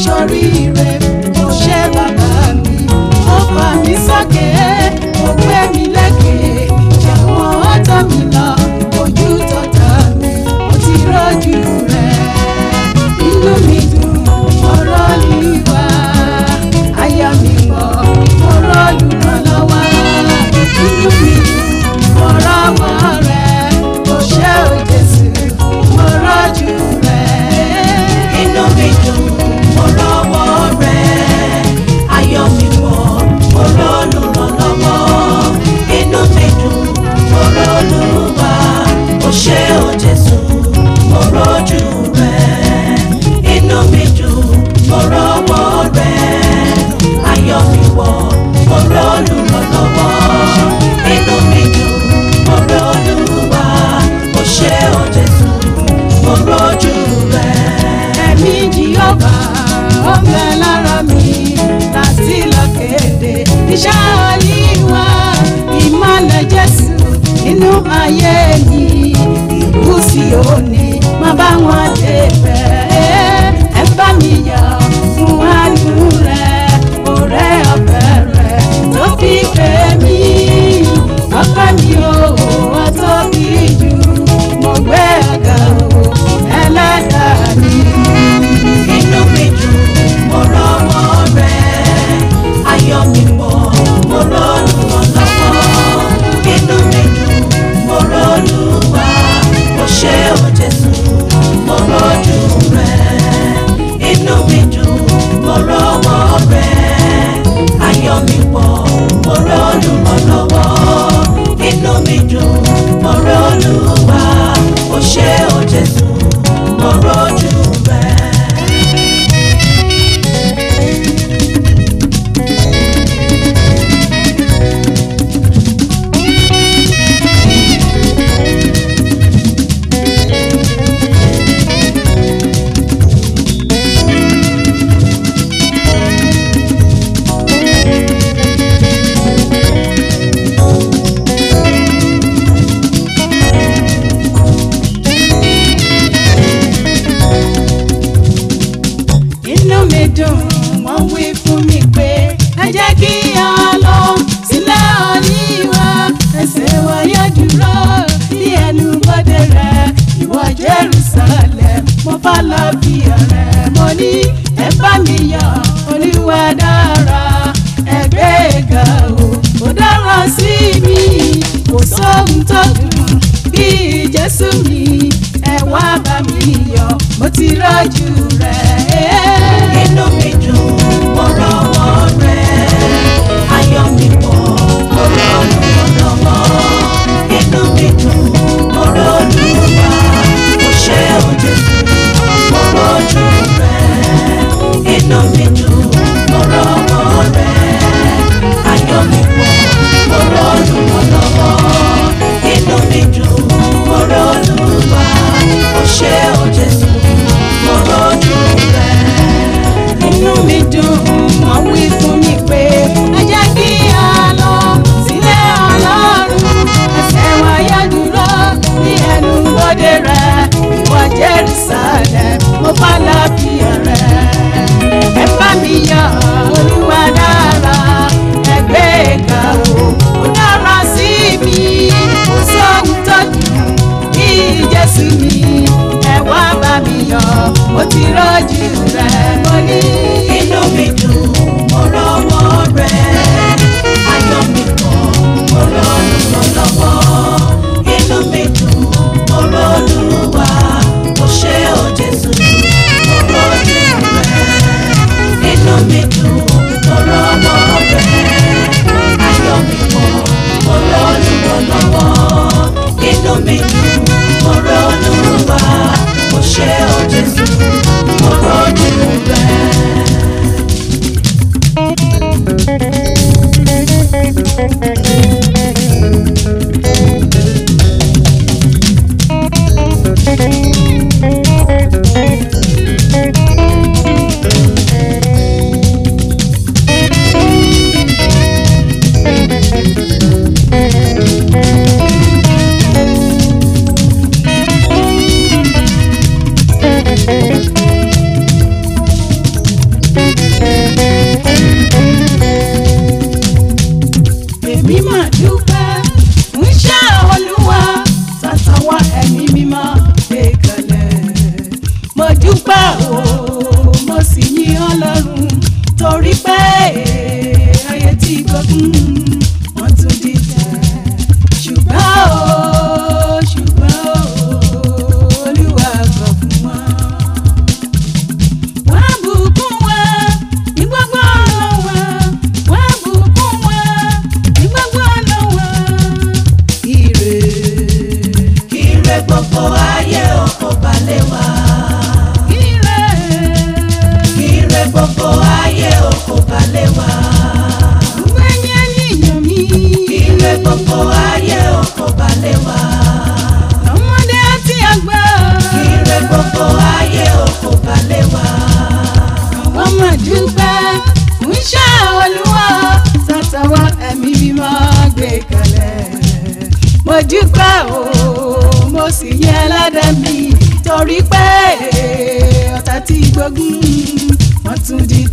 ṣoríire mo ṣe bàbá mi ó fà mí sókè ó gbé mi lékè jàwọn ọ̀tá mi lọ ojú tọ̀tá mi mo ti rọ́jú rẹ̀ inú mi dùn ọ̀rọ̀ olúwa ayọ̀ mi pọ̀ ọ̀rọ̀ olùrànlọ́wọ́ inú mi dùn ọ̀rọ̀ ọmọ rẹ̀ mo ṣe ò Jésù mo rọ́jú rẹ̀. inú mi dùn mo rọ́wọ́ rẹ̀ ayọ̀ mi wọ̀ mo rọ́lùrànlọ́wọ́ inú mi dùn mo rọ́lùwà ó ṣé o Jésù mo rọ́jú rẹ̀ inú mi dùn mo rọ́wọ́ rẹ̀ ayọ̀ mi wọ̀ mo rọ́lùrànlọ́wọ́ inú mi dùn mo rọ́lùwà ó ṣé o Jésù mo rọ́jú rẹ̀. ẹ̀mí Jèhófà ó ń bẹ lára mi láti lọ kéde iṣẹ́ Olúwa ìmọ̀lẹ̀ Jésù nínú ayé mi ìlú Síónì má bá wọn débẹ̀ ẹ bá mi yọ̀ fún àánú rẹ̀ ọ̀rẹ́ ọ̀fẹ́ rẹ̀ tó fi pè mí ọpẹ́ mi ò wá tóbi jù mo gbé ọ̀gá o ẹlẹ́dàá mi. inú mi dùn mo rọ́wọ́ rẹ̀ ayọ̀ mi pọ̀ mo rọ́lù ọlọ́wọ́ inú mi dùn mo rọ́lù wá mo ṣe o Jésù mo rọ́jú rẹ̀ inú mi dùn mo rọ́wọ́ rẹ̀ ayọ̀ mi pọ̀ mo rọ́lù ọlọ́wọ́ inú mi dùn mo rọ́lù wá mo ṣe o Jésù mo rọ́jú rẹ̀. inú mi dùn wọ́n wí fún mi pé ẹ jẹ́ kí a lọ sílẹ̀ Olúwa ẹsẹ̀ wa yóò dúró ní ẹnu bodè rẹ̀ ìwọ Jerusalem mo bá lọ bí ọ̀rẹ́ mo ní ẹ bá mi yọ̀ Olúwa dára ẹ gbé ga o ó dára sí mi kò sóhun tó dùn bí Jésù mi ẹ wá bá mi yọ̀ mo ti rọ́jú rẹ̀. inú mi dùn mo rọ́wọ́ rẹ̀ ayọ̀ mi pọ̀ mo rọ́lù ọlọ́wọ́ inú mi dùn mo rọ́lù wá mo ṣe o Jésù mo rọ́jú rẹ̀ inú mi dùn mo rọ́wọ́ rẹ̀ ayọ̀ mi pọ̀ mo rọ́lù ọlọ́wọ́ inú mi dùn mo rọ́lù wá mo ṣe o Jésù mo rọ́jú rẹ̀. inú mi dùn wọ́n wí fún mi pé ẹ jẹ́ kí a lọ sílé ọlọ́run ẹsẹ̀ wa yá dúró ní ẹnu bodè rẹ̀ ìwọ Jerusalem mo bá lábìyà rẹ̀ ẹ bá mi yọ̀ olúwa dára ẹ gbé ga o ó dára sí mi kò sóhun tó dùn bí Jésù mi ẹ wá bá mi yọ̀ mo ti rọ́jú rẹ̀ mo ní. inú mi dùn mo rọ́wọ́ rẹ̀ ayọ̀ mi pọ̀ mo rọ́lù lọ́lọ́wọ́ inú mi dùn mo rọ́lù wá mo ṣe o Jésù mo rọ́jú rẹ̀ inú mi dùn mo rọ́wọ́ rẹ̀ ayọ̀ mi pọ̀ mo rọ́lù lọ́lọ́wọ́ inú mi dùn mo rọ́lù wá mo ṣe o Jésù mo rọ́jú rẹ̀. gbogbo ayé oko balẹ̀ wá. gbẹ̀yìn ènìyàn mi. ire gbogbo ayé oko balẹ̀ wá. ọmọdé àti àgbà. ire gbogbo ayé oko balẹ̀ wá. àwọn máa dúpẹ́ fún iṣẹ́ olúwa tàtàwá ẹ̀mí mímọ́ gbé kalẹ̀. mo dúpẹ́ o mo sì yẹ ládàá mi torí pé ọ̀tá tí gbógun wọ́n tún di